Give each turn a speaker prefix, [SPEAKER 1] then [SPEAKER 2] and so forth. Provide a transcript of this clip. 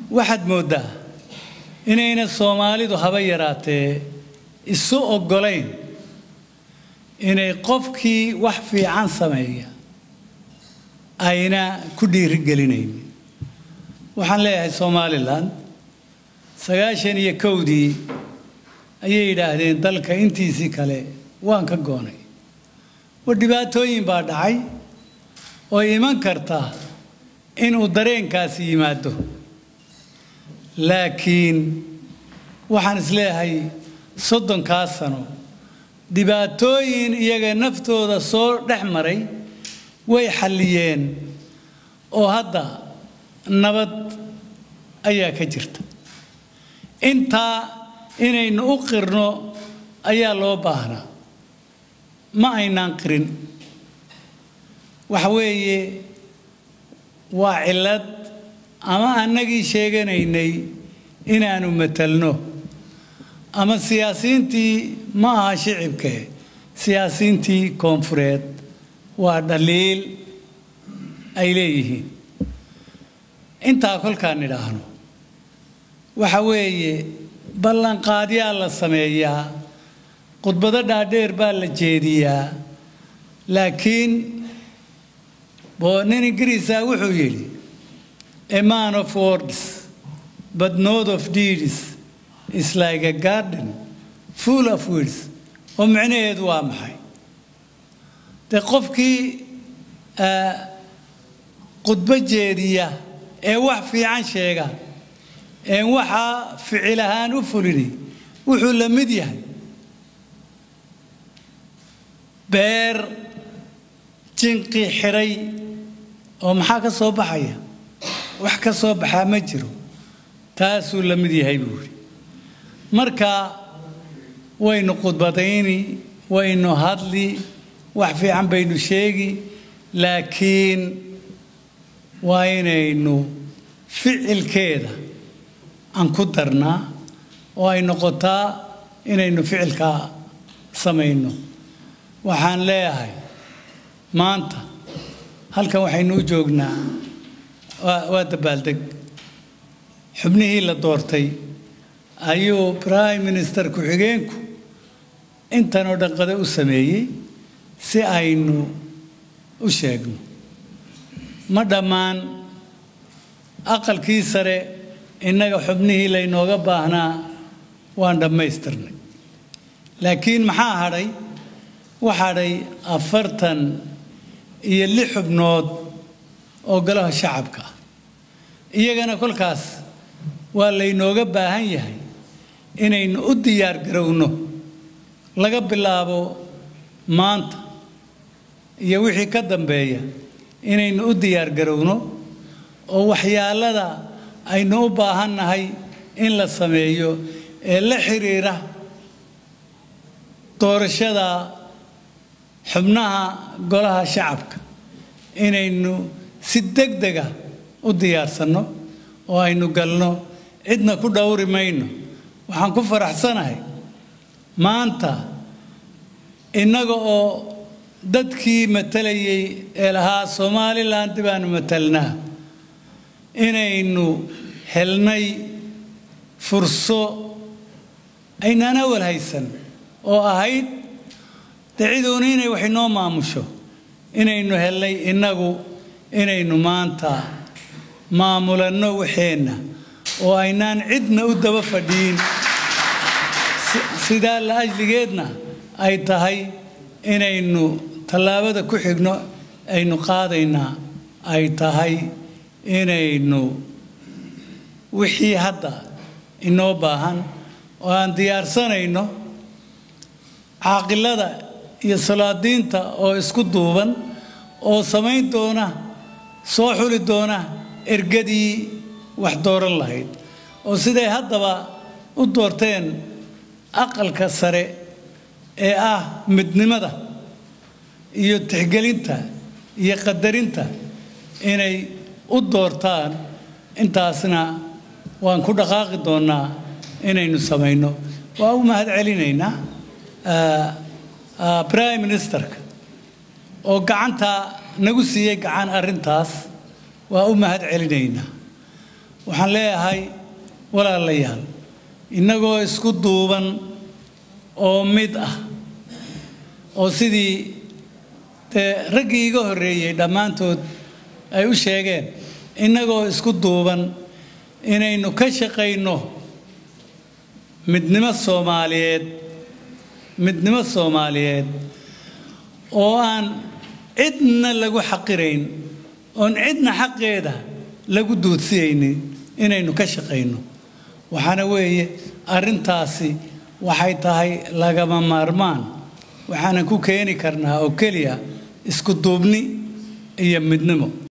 [SPEAKER 1] waxaad mooddaa inayna soomaalidu haba yaraatee isu oggolayn inay qofkii wax fiican sameeya ayna ku dhiirigelinayn waxaan leeyahay somalilan sagaashan iyo kowdii ayay yidhaahdeen dalka intiisii kale waan ka goonay war dhibaatooyin baa dhacay oo iman karta inuu dareenkaasi yimaado laakiin waxaan isleeyahay soddonkaa sano dhibaatooyin iyaga naftooda soo dhex maray way xalliyeen oo hadda nabad ayaa ka jirta intaa inaynu u qirno ayaa loo baahnaa ma aynaan qirin waxa weeye waa cillad ama annagii sheeganaynay inaanu matalno ama siyaasiyiintii ma aha shicibke siyaasiyiintii koonfureed waa dhaliil ay leeyihiin intaa kolkaan idhaahno waxa weeye ballanqaadyaa la sameeyaa khudbado dhaadheer baa la jeediyaa laakiin nin ingiriisa wuxuu yidhi a man of words but not of deeds is like a garden full of weeds oo micnaheedu waa maxay dee qofkii khudbo jeediya ee wax fiican sheega een waxaa ficil ahaan u fulini wuxuu la mid yahay beer jinqi xidhay oo maxaa ka soo baxaya wax ka soo baxaa ma jiro taasuu la mid yahay buu yidhi marka waynu khudbadayni waynu hadli wax fiican baynu sheegi laakiin waa inaynu ficilkeeda aan ku darnaa oo ay noqotaa inaynu ficilkaa samayno waxaan leeyahay maanta halkan waxaynu u joognaa waa dabaaldeg xubnihii la doortay ayuu prime minister ku-xigeenku intanoo dhanqada u sameeyey si aynu u sheegno ma dhammaan aqalkii sare innaga xubnihii laynooga baahnaa waan dhammaystirnay laakiin maxaa hadhay waxa hadhay afartan iyo lix xubnood oo golaha shacabka ah iyagana kolkaas waa laynooga baahan yahay inaynu u diyaar garowno laga bilaabo maanta iyo wixii ka dambeeya inaynu u diyaar garowno oo waxyaalada aynu u baahannahay in la sameeyo ee la xiriira doorashada xubnaha golaha shacabka inaynu si degdega u diyaarsanno oo aynu galno cidna ku dhowri mayno waxaan ku faraxsanahay maanta innaga oo dadkii matalayay ee lahaa somalilan baanu matalnaa inaynu helnay furso aynaan awal haysan oo ahayd dee ciduuna inay wax inoo maamusho inaynu helnay innagu inaynu maanta maamulanno waxeenna oo aynaan cidna u daba fadhiin sidaa la ajligeedna ay tahay inaynu tallaabada ku xigno aynu qaadaynaa ay tahay inaynu wixii hadda inoo baahan oo aan diyaarsanayno caaqilada iyo salaadiinta oo isku duuban oo samayn doona soo xuli doona ergadii wax dooran lahayd oo siday haddaba u doorteen aqalka sare ee ah midnimada iyo tixgelinta iyo qadarinta inay u doortaan intaasna waan ku dhaqaaqi doonnaa inaynu samayno waa u mahad celinaynaa prime ministerka oo gacanta nagu siiyey gacan arrintaas waa u mahad celinaynaa waxaan leeyahay walaalayaal innagoo isku duuban oo mid ah oo sidii dee raggii iga horreeyey dhammaantood ay u sheegeen innagoo isku duuban inaynu ka shaqayno midnimo soomaaliyeed midnimo soomaaliyeed oo aan cidna lagu xaqirayn oon cidna xaqeeda lagu duudsiyaynin inaynu ka shaqayno waxaana weeye arrintaasi waxay tahay lagama maarmaan waxaanan ku keeni karnaa oo keliya isku duubni iyo midnimo